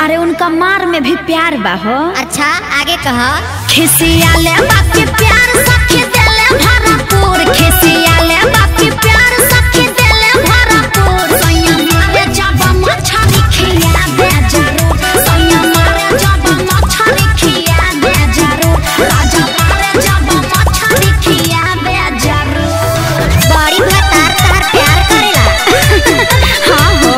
अरे उनका मार में भी प्यार बा हो अच्छा आगे कह खिसिया ले बाकी प्यार सखी देले भरपूर खिसिया ले बाकी प्यार सखी देले भरपूर सैया मारे जब मछली खिया दे जरूर सैया मारे जब मछली खिया दे जरूर राजा मारे जब मछली खिया दे जरूर बड़ी भतार तार प्यार करेला हाँ हो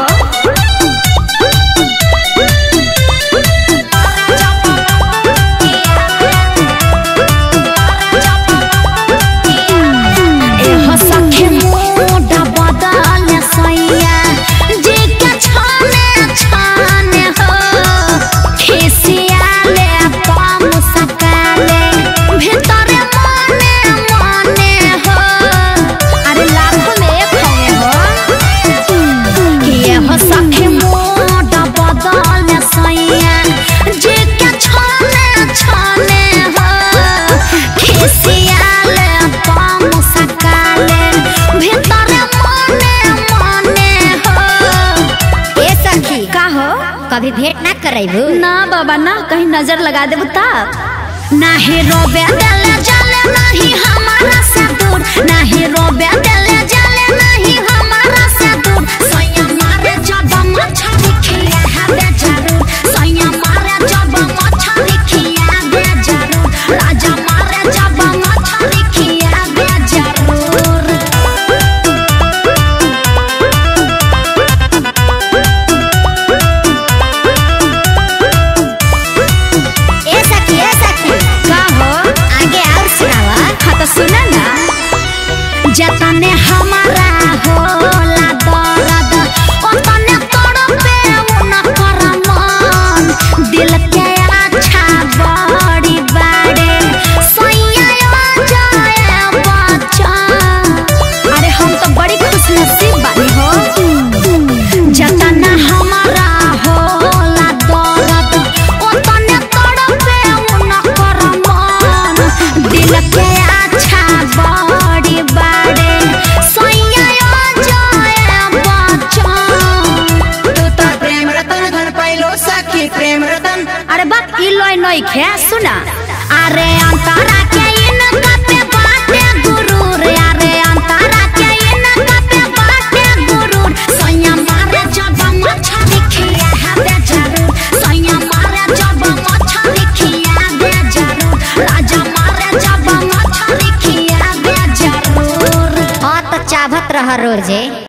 एहो सखे मोड़ा बदल सैया जे के छाने छाने हो खिसिया ले पाम सकाले भीतर मने मने हो अरे लाखों में एक हवे हो कि एहो सखे मोड़ा बदल सैया जे के छाने छाने हो खिसिया ले पाम सकाले भीतर मने मने हो ए सखी का हो कभी भेंट ना करैबू ना बाबा ना कहीं नजर लगा देबू तब नाही रोबे देले जले नहीं हमारा से दूर नहीं रोबे देले जले नहीं हमारा से दूर सैया मारे जब मछली खिया है बे जरूर सैया मारे जब मछली खिया दे जरूर राजा मारे जब मछली खिया दे जरूर ए सखी ए सखी का हो आगे और सुनावा हाँ तो सुना ना जतने हमारा होला दर्द ओतने तड़पे उनकर मन दिल के अच्छा बड़ी बाड़े सैया जाए बच्चन अरे हम तो बड़ी खुश नसीब बानी हो जतना हमारा होला दर्द ओतने तड़पे उनकर मन दिल के अच्छा बड़ी बाड़े सैया जाए बच्चन तू तो प्रेम रतन धन पाइलो सखी प्रेम रतन अरे बात ई लोय नई खे सुना अरे अंतरा के इनका पे बाटे गुरूर अरे अंतरा के इनका पे बाटे गुरूर सैया मारे जब मछली खिया है दे जरूर सैया मारे जब मछली खिया दे जरूर राजा मारे जब मछली खिया दे जरूर हाँ तो चाहत रह रोजे